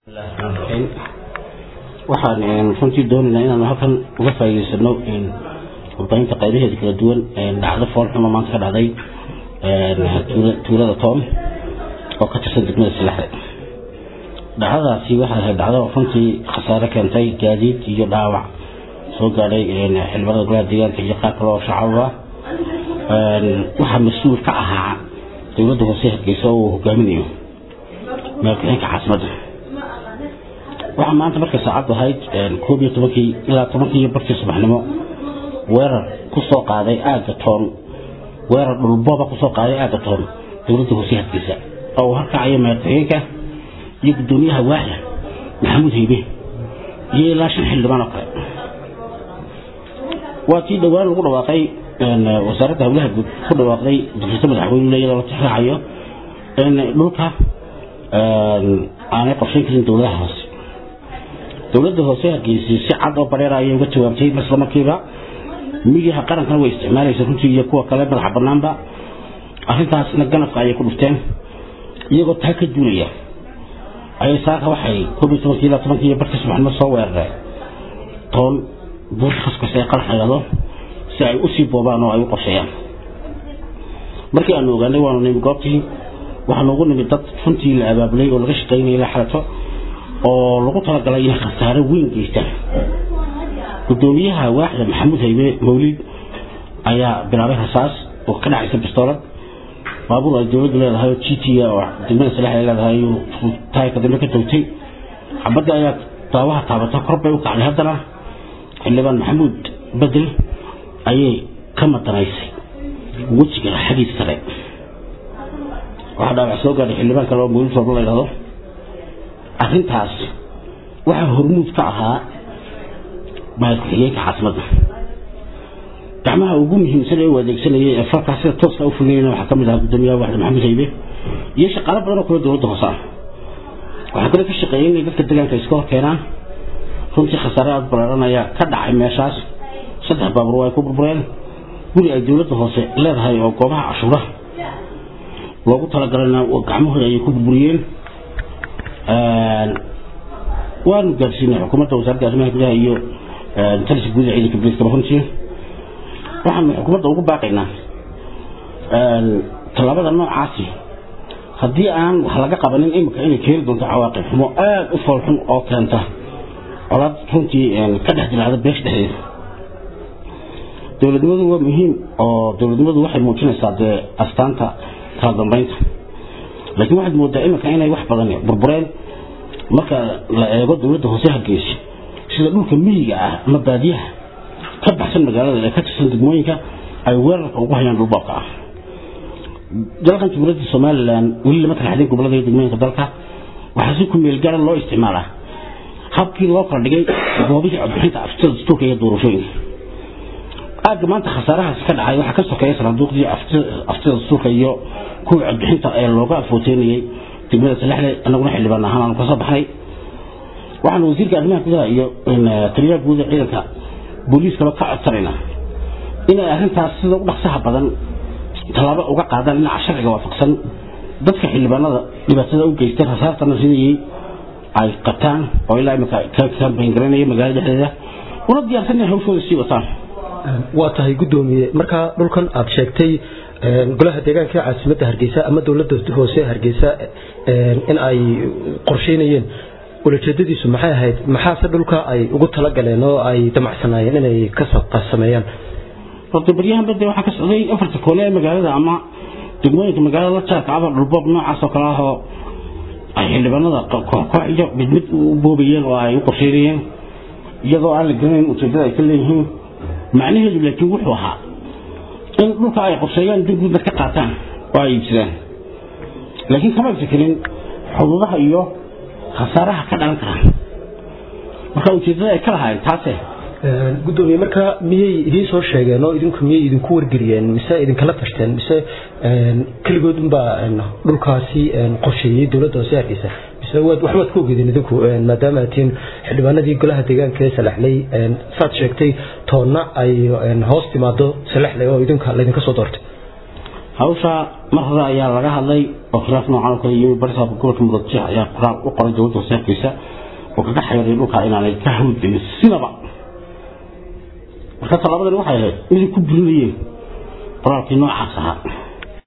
waxaan runtii doonaynaa inaan halkan uga faa'iidaysano warbaahinta qaybaheeda kala duwan dhacdo foolxumo maanta ka dhacday tuulada toom oo ka tirsan degmada silaxde dhacdadaasi waxay ahayd dhacdo runtii khasaare keentay gaadiid iyo dhaawac soo gaadhay xildhibaanada golaha deegaanka iyo qaar kale oo shacaba waxaa mas-uul ka ahaa dowladda hoose hargeysa oo uu hogaaminayo madaxweynaha caasimadda waxaa maanta markay saacaddu ahayd koob iyo tobankii ilaa tobankii iyo barkii subaxnimo weerar ku soo qaaday aagga toon weerar dhulbooba kusoo qaaday aagga toon dowladda hoose hargeysa oo uu harkacayo madaxweynaha iyo guddoomiyaha waaxda maxamuud haybe iyo ilaa shan xildhibaan oo kale waa tii dhowaan lagu dhawaaqay wasaaradda howlaha guud ku dhawaaqday dugsiisa madaxweyne iyadoo la tixraacayo in dhulka aanay qorshayn karin dowladaha hoose dowladda hoose hargeysay si cad oo bareer ayay uga jawaabtay isla markiiba midiyaha qarankana way isticmaalaysa runtii iyo kuwa kale madaxa banaanba arrintaasna ganafka ayay ku dhufteen iyagoo taa ka duulaya ayay saaka waxay koob iyo tobankii ilaa tobankii iyo barkii subaxnimo soo weerareen toon buurta kaskasta ee qarax layado si ay usii boobaan oo ay u qorsheeyaan markii aanu ogaanay waanu nimi goobtii waxaa noogu nimid dad runtii la abaabulay oo laga shaqaynayay la xalato oo lagu talagalay inay khasaare weyn geystaan guddoomiyaha waaxda maxamuud haybe mawlid ayaa bilaabay rasaas oo ka dhacaysa bistoolad baabuur ay dowladdu leedahay oo g t oo degmada salax ay leedahay taayka dambe ka togtay xabadda ayaa daawaha taabata kor bay u kacday haddana xildhibaan maxamuud bedel ayay ka madanaysay wejiga xaggiis sare waxaa dhaawac soo gaadhay xildhibaan kale oo mawlid rooba la yidhahdo arrintaas waxaa hormuud ka ahaa mahad ku-xigeenka caasimadda gacmaha ugu muhiimsan ee u adeegsanayay ee falkaas sida tooska u fulinayna waxaa ka mid ahaa guddoomiyaha waaxda maxamuud haybe iyo shaqaalo badan oo kale dowladda hoose ah waxaa kale ka shaqeeyay inay dadka deegaanka iska hor keenaan runtii khasaare aada balaaran ayaa ka dhacay meeshaas saddex baabuur waa ay ku burbureen guri ay dowladda hoose leedahay oo goobaha cashuuraha loogu talagalana gacmahooda ayay ku burburiyeen waanu gaarsiinay xukuumadda wasaaradda arrimaha gudaha iyo taliska guud ee ciidanka booliiskaba runtii waxaanu xukuumadda ugu baaqaynaa tallaabada noocaasi haddii aan wax laga qabanin imika inay keeni doonto cawaaqib xumo aada u foolxun oo keenta colaad runtii ka dhex dilaacda beesha dhexdeeda dowladnimadu waa muhiim oo dowladnimadu waxay muujinaysaa dee astaanta kala dambeynta laakiin waxaad moodaa imika inay wax badan burbureen marka la eego dowladda hoose hargeysa sida dhulka miyiga ah ama baadiyaha ka baxsan magaalada ee ka tirsan degmooyinka ay weerarka ugu hayaan dhulboobka ah dalkan jumhuuriyadda somalilan weli lama kala xadin gobolada iyo degmooyinka dalka waxaa si ku meel gaara loo isticmaalaa habkii loo kala dhigay goobihii codbixinta aftida dastuurka iyo doorashooyinka aagga maanta khasaarahaas ka dhacay waxaa ka sokeeya sanaaduuqdii aftida dastuurka iyo kuwii codbixinta ee looga afooteynayay degmada salaxle annaguna xildhibaan ahaan aanu kasoo baxnay waxaanu wasiirka arrimaha gudaha iyo taliyaha guud ee ciidanka booliiskaba ka codsanaynaa inay arrintaas sida u dhaqsaha badan tallaabo uga qaadaan dhinaca sharciga waafaqsan dadka xildhibaanada dhibaatada u geystay rasaartana sidii ay qabtaan oo ilaa imika ka kambayngaranaya magaalada dhexdeeda una diyaarsan inay hawshooda sii wataan waa tahay guddoomiye markaa dhulkan aada sheegtay golaha deegaanka ee caasimadda hargeysa ama dowladda hoose hargeysa in ay qorsheynayeen ulajeedadiisu maxay ahayd maxaase dhulka ay ugu talagaleen oo ay damacsanaayeen inay ka sameeyaan horta baryahan bade waxaa ka socday afarta koole ee magaalada ama degmooyinka magaalada la jaarka aba dhulboob noocaas oo kale ah oo ay xildhibaanada kooxyo mid mid u boobayeen oo ay u qorsheynayeen iyadoo aan la garanayn ujeedada ay ka leeyihiin macnaheedu laakiin wuxuu ahaa in dhulka ay qorsheeyaan degguudna ka qaataan oo ay iibsadaan laakiin kama fikirin xuduudaha iyo khasaaraha ka dhalan kara marka ujeedada ay ka lahaayeen taase gudoomiye marka miyay idiin soo sheegeen oo idinku miyay idinku wargeliyeen mise idinkala tashteen mise keligood unbaa dhulkaasi qorsheeyey dowladda hoose hargeysa mise waxbaad ka ogedeen idinku maadaama atiin xildhibaanadii golaha deegaanka ee salaxley saad sheegtay toonna ay hoos timaado salaxley oo idinka laydinka soo doortay hawsha mar hore ayaa laga hadlay oo khilaaf noocan oo kale yimi barisaabka gobolka muradjeex ayaa qoraal u qoray dowladda hoose hargeysa oo kaga xeeray dhulka inaanay ka hawlgelin sinaba marka tallaabadani waxay ahayd inay ku burinayeen qoraalkii noocaas ahaa